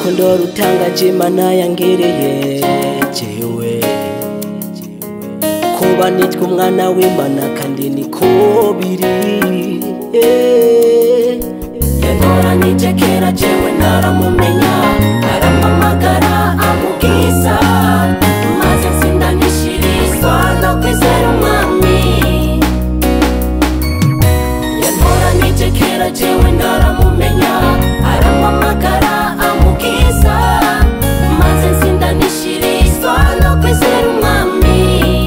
urukundo rutangaje imana yangereye jewe kuba nitwa umwana w'imana kandi niko biri eh. yantoranije kera jewe naramumenya arampamagara amubwiza maze nsindanishirizwa no kwizera umwami yantoranije kera jewe naramumenya arampamagara amubwiza maze nsindanishirizwa no kwizera umwami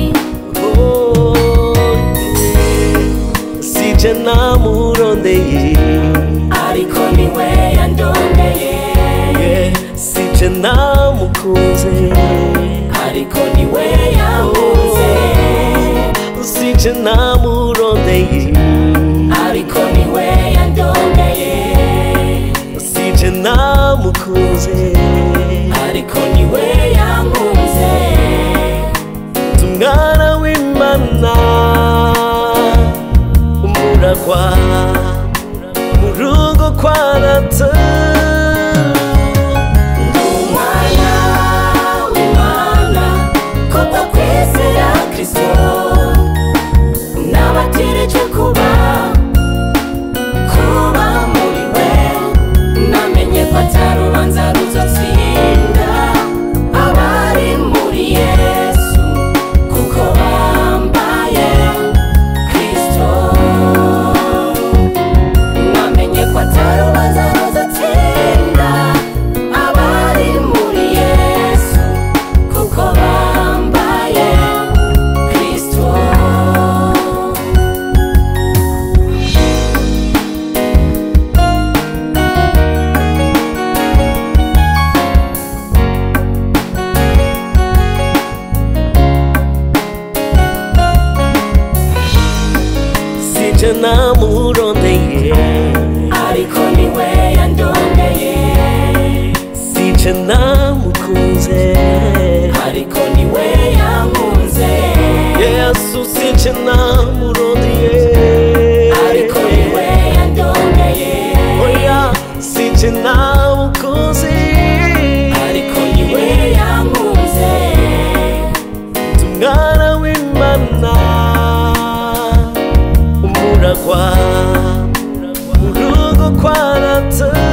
sije namurondeye ariko niwe yandondeye sije namukunze ariko niwe yankunze sije namurondeye ariko niwe yandondeye sije namukunze ariko niwe yankunze umwana w'imana umuragwa mu rugo kwa data ndi umwana w'imana kubwo kwizera kristo nabatirijwe kuba kuba muri we namenye ko atarubanza ruzotsinda abari muri yesu kuko bambaye kristo namenye ko atarubanza ruzotsinda abari muri yesu kuko bambaye kristo sije namurondeye ariko niwe yandondeye sije namukunze ariko niwe yankunze yesu sije namurondeye ariko niwe yandondeye oya sije namukunze ariko niwe yankunze umwana w'imana umuragwa mu rugo kwa data